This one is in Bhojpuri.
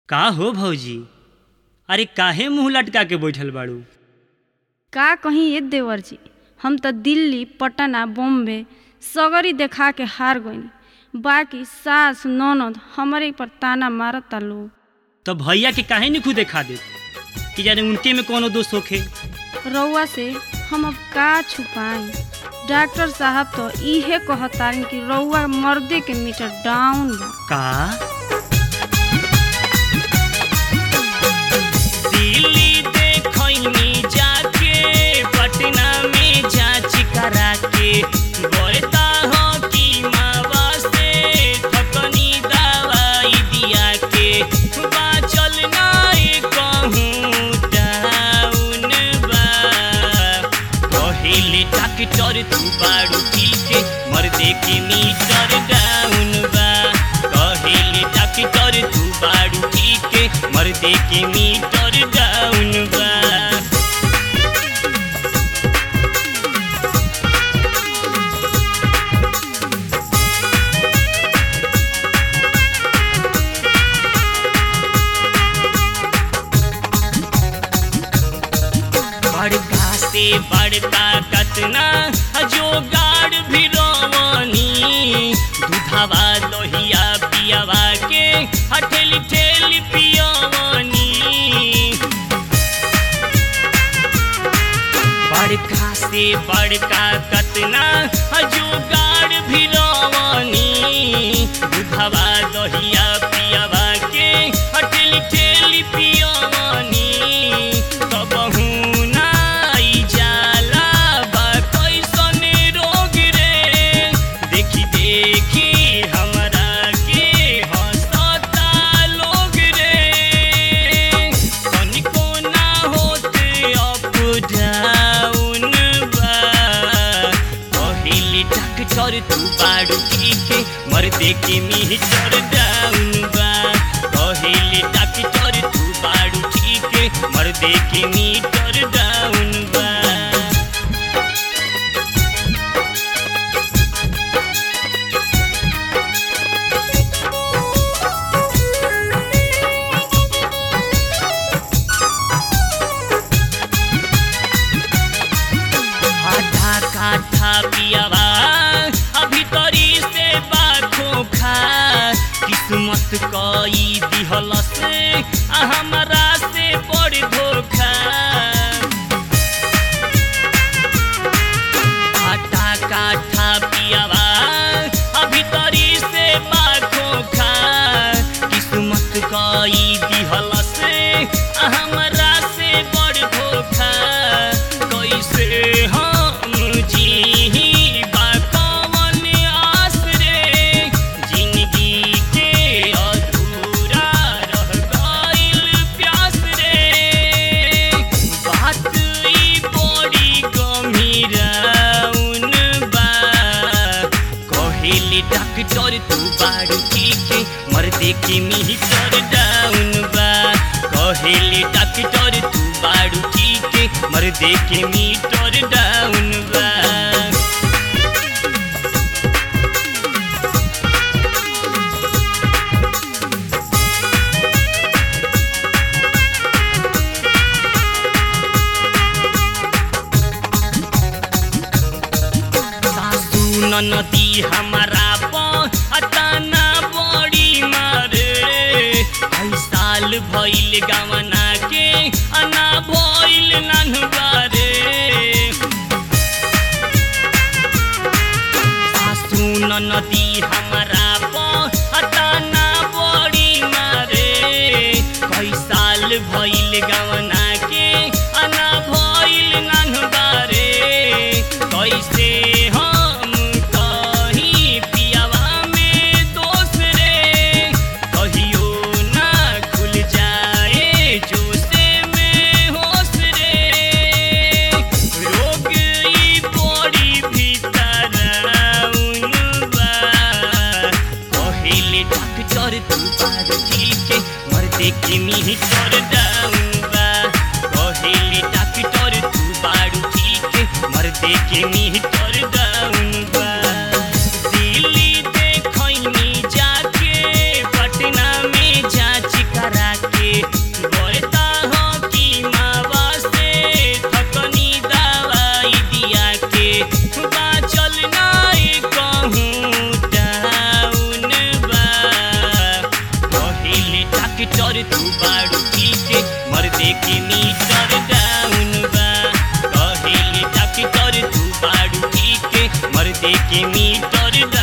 का हो भौजी अरे काहे मुंह लटका के बैठल बाड़ू का कहीं ये देवर जी हम तो दिल्ली पटना बॉम्बे सगरी देखा के हार गईनी बाकी सास ननद हमरे पर ताना मारता लोग तो भैया के काहे नहीं खुद देखा दे कि जाने उनके में कोनो दोष होखे रउआ से हम अब का छुपाई डॉक्टर साहब तो इहे कहतारन कि रउआ मर्दे के मीटर डाउन बा का दिल्ली देखैनी जाके पटना में जांच करा के बोलता हो कि मावा से थकनी दवाई दिया के बाचल नाई कहूँ डाउन बा पहिले डॉक्टर तू बाड़ू ठीक मर्दे के मीटर डाउन बा कहिले डॉक्टर तू बाड़ू ठीक मर्दे के मीटर डाउन बा बड़का से बड़का कतना जोगाड़ भी रवनी दूधवा लोहिया पियावा के हठेली ठेली पियवनी बड़का से बड़का कतना जोगाड़ भी रवनी दूधवा लोहिया पियावा के हठेली ठेली पियवनी कबहू नाई जाला बा कैसन रोग रे देखी देखी हमरा के हंसता लोग रे तनिको ना होते अप डाउन बा पहिले डॉक्टर तू बाड़ू ठीक मर्दे के मीटर डाउन बा पहिले डॉक्टर तू बाड़ू ठीक मर्दे के मीटर डाउन बा आधा काठा पियावा अभी तरी से बाखो खा किस्मत कई दिहल से आ हमरा से बड़ धोखा आटा काठा पियावा अभी तरी से बाखो खा किस्मत कई दिहल से आ हमरा से बड़ धोखा कैसे हम जी बा कवन आस रे जिंदगी के अधूरा रह गइल प्यास रे बात ई बड़ी गंभीराउन बा कहिले डॉक्टर तू बाड़ू ठीक मर्दे के मीटर डाउन बा कहिले डॉक्टर तू बाड़ू ठीक मर्दे के मीटर डाउन बा सासू ननदी हमारा पताना बड़ी मारे कई साल भइल गवना के अना भइल ननबारे सासू ननदी हमारा पताना बड़ी मारे कई साल भइल गवना के अना भइल ननबारे कैसे हम कहीं पियावा में दोष रे कहियो ना खुल जाए जोसे में होश रे रोग ई बड़ी भीतर बा कहिले डॉक्टर तू बार ठीक मर्दे के मीटर डाउन बा कहिले डॉक्टर तू बारू ठीक मर्दे के मीटर डाउन बा दिल्ली देखैनी जाके पटना में जांच करा तू बाड़ू ठीक मर्दे के मीटर डाउन बा कहेले डॉक्टर तू बाड़ू ठीक मर्दे के मीटर डाउन